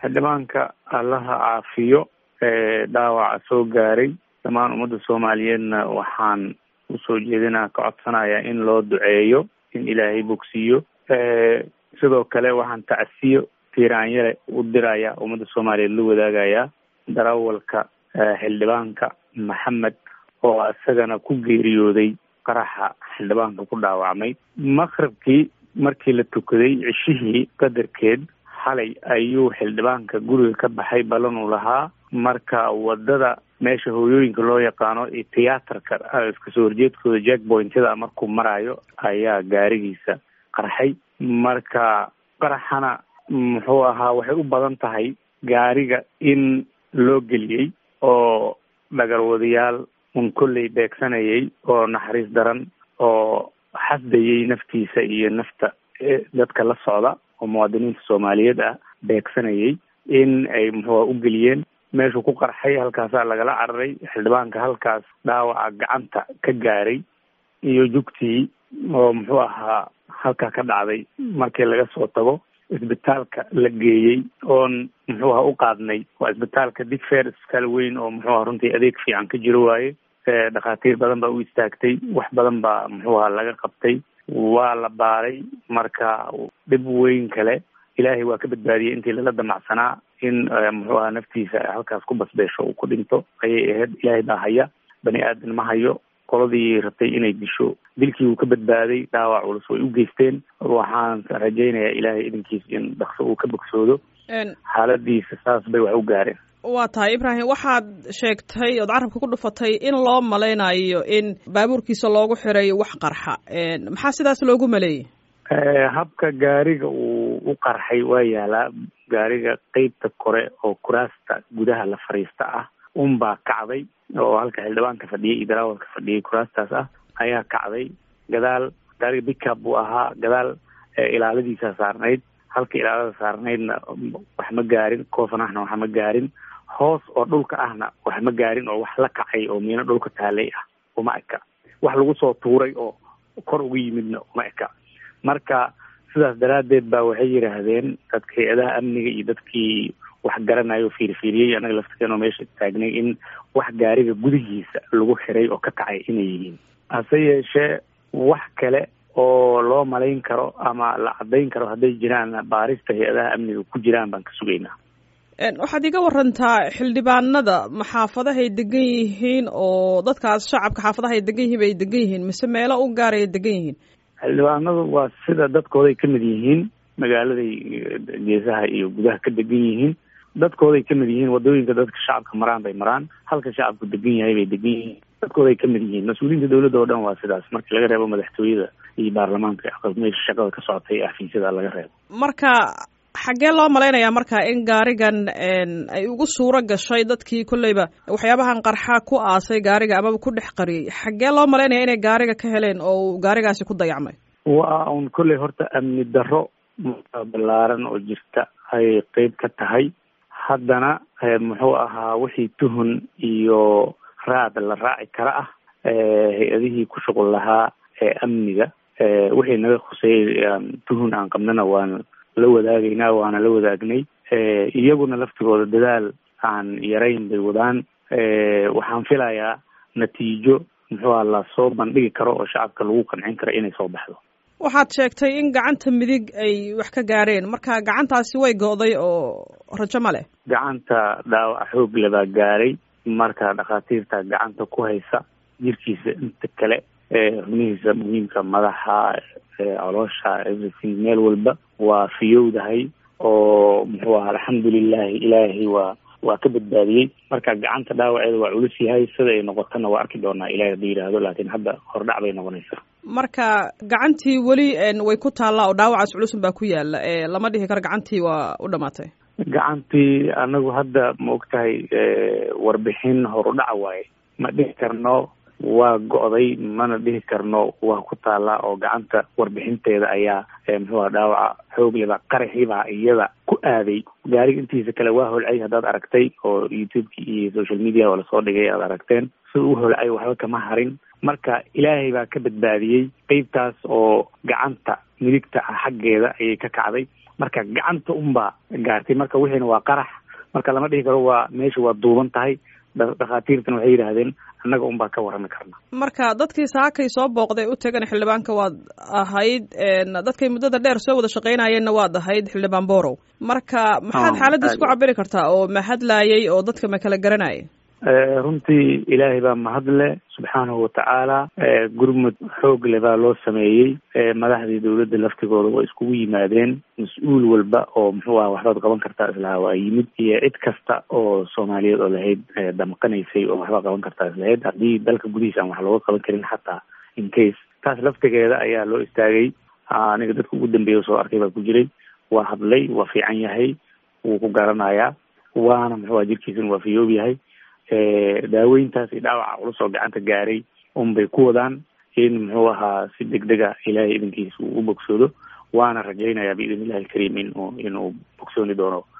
xildhibaanka allaha caafiyo dhaawaca soo gaaray dhammaan ummadda soomaaliyeedna waxaan usoo jeedinaa ka codsanayaa in loo duceeyo in ilaahay bogsiiyo sidoo kale waxaan tacsiyo tiiraanyale u diraya ummadda soomaaliyeed la wadaagayaa darawalka xildhibaanka maxamed oo isagana ku geeriyooday qaraxa xildhibaanka ku dhaawacmay maqribkii markii la tukaday cishihii qadarkeed xalay ayuu xildhibaanka guriga ka baxay ballan uu lahaa marka wadada meesha hooyooyinka loo yaqaano iyo tiyaatarka iskasoo horjeedkooda jack pointyada markuu maraayo ayaa gaarigiisa qarxay marka qaraxana muxuu ahaa waxay u badan tahay gaariga in loo geliyey oo dhagarwadayaal un kolley beegsanayay oo naxariis daran oo xasdayay naftiisa iyo nafta dadka la socda oo muwaadiniinta soomaaliyeed ah beegsanayay in ay muxuua u geliyeen meeshuu ku qarxay halkaasaa lagala cararay xildhibaanka halkaas dhaawaca gacanta ka gaaray iyo jugtii oo muxuu ahaa halkaa ka dhacday markii laga soo tago isbitaalka la geeyey oon muxuu aha u qaadnay waa isbitaalka digfair isbitaal weyn oo muxuu aha runtii adeeg fiican ka jiro waaye dhakhaatiir badan baa u istaagtay wax badan baa muxuu aha laga qabtay waa la baaray marka dhib weyn kale ilaahay waa ka badbaadiyey intii lala damacsanaa in muxuu aha naftiisa halkaas ku basbeesho uu ku dhinto ayay ahayd ilaahay baa haya bani aadan ma hayo qoladii rabtay inay disho dilkii uu ka badbaaday dhaawac culus way u geysteen waxaan rajaynayaa ilaahay idinkiis in dhakso uu ka bogsoodo xaaladiisa saas bay wax u gaareen waa tahay ibraahim waxaad sheegtay ood carabka ku dhufatay in loo malaynayo in baabuurkiisa loogu xiray wax qarxa maxaa sidaas loogu maleeyey habka gaariga uu u qarxay waa yaalaa gaariga qeybta kore oo kuraasta gudaha la fariista ah unbaa kacday oo halka xildhibaanka fadhiyay iyo daraawalka fadhiyay kuraastaas ah ayaa kacday gadaal gaariga bickup buu ahaa gadaal ilaaladiisa saarnayd halka ilaalada saarnaydna wax ma gaarin koofanahna wax ma gaarin hoos oo dhulka ahna wax ma gaarin oo wax la kacay oo miino dhulka taalay ah uma eka wax lagu soo tuuray oo kor uga yimidna uma eka marka sidaas daraaddeed baa waxay yidhaahdeen dadka hay-adaha amniga iyo dadkii wax garanayo fiirfiiriyey anaga laftirkeenoo meesha taagnay in wax gaariga gudihiisa lagu xiray oo ka kacay inay yihiin hase yeeshee wax kale oo loo malayn karo ama la caddayn karo hadday jiraan baarista hay-adaha amniga ku jiraan baan ka sugaynaa waxaad iga warantaa xildhibaanada ma xaafadahay degan yihiin oo dadkaas shacabka xaafadahay degan yihiin bay degan yihiin mise meelo u gaaraya degan yihiin xildhibaanadu waa sida dadkooday ka mid yihiin magaaladay geesaha iyo gudaha ka degan yihiin dadkooday ka mid yihiin wadooyinka dadka shacabka maraan bay maraan halka shacabku degan yahay bay degan yihiin dadkooday ka mid yihiin mas-uuliyiinta dawladda oo dhan waa sidaas markii laga reebo madaxtooyada iyo baarlamaanka meesha shaqada ka socotay ee xafiisyada laga reebo marka xaggee loo malaynayaa marka in gaarigan ay ugu suuro gashay dadkii kolleyba waxyaabahan qarxa ku aasay gaariga amaba ku dhex qariyey xaggee loo malaynaya inay gaariga ka heleen oo uu gaarigaasi ku dayacmay waa un kolley horta amni darro ballaaran oo jirta ayay qeyb ka tahay haddana muxuu ahaa wixii tuhun iyo raad la raaci kara ah hay-adihii ku shuqul lahaa ee amniga wixii naga khuseeyey tuhun aan qabnana waan la wadaagaynaa waana la wadaagnay iyaguna laftigooda dadaal aan yarayn bay wadaan waxaan filayaa natiijo muxuu aha lasoo bandhigi karo oo shacabka lagu qancin karo inay soo baxdo waxaad sheegtay in gacanta midig ay wax ka gaareen marka gacantaasi way go'day oo rajo ma leh gacanta dhaawac xoog le baa gaaray marka dhakhaatiirta gacanta ku haysa jirkiisa inta kale xubnihiisa muhiimka madaxa coloosha everything meel walba waa fiyowdahay oo muxuu aha alxamdulilahi ilaahay waa waa ka badbaadiyey marka gacanta dhaawaceeda waa culus yahay sida ay noqotona waa arki doonaa ilahay hadduu yidhaahdo laakiin hadda hordhac bay noqonaysaa marka gacantii weli way ku taallaa oo dhaawacaas culusun baa ku yaala lama dhihi karo gacantii waa u dhamaatay gacantii anagu hadda ma og tahay warbixin horudhaca waaye ma dhihi karno waa go'day mana dhihi karno waa ku taallaa oo gacanta warbixinteeda ayaa muxuuha dhaawaca xoogleba qaraxiibaa iyada ku aaday gaariga intiisa kale waa holcay haddaad aragtay oo youtubeki iyo social media oo lasoo dhigay aad aragteen sida u holcay waxba kama harin marka ilaahay baa ka badbaadiyey qeybtaas oo gacanta midigta ah xaggeeda ayay ka kacday marka gacanta unbaa gaartay marka wixiina waa qarax marka lama dhihi karo waa meesha waa duuban tahay dhakhaatiirtan waxay yidhaahdeen annaga unbaa ka warrami karna marka dadkii saakay soo booqday u tagan xildhibaanka waad ahayd dadkay muddada dheer soo wada shaqaynayeenna waad ahayd xildhibaan borow marka maxaad xaaladiis ku cabiri kartaa oo ma hadlaayay oo dadka ma kala garanayay runtii ilaahay baa mahadle subxaanahu watacaala gurmud xoog le baa loo sameeyey madaxdii dawladda laftigooda waa iskugu yimaadeen mas-uul walba oo muxuu aha waxbaad qaban kartaa islaha waa yimid iyo cid kasta oo soomaaliyeed oo lahayd damqanaysay oo waxbaa qaban kartaa islahayd haddii dalka gudihiisa aan wax looga qaban karin xataa in case taas laftigeeda ayaa loo istaagay aniga dadka ugu dambeeya soo arkay baa ku jiray waa hadlay waa fiican yahay wuu ku garanayaa waana muxuu aha jirkiisana waa fiyoob yahay daaweyntaas iyo dhaawaca culus oo gacanta gaaray unbay ku wadaan in muxuu ahaa si degdeg a ilaahay idinkiisa uu u bogsoodo waana rajaynayaa biidn illahi alkariim in inuu bogsooni doono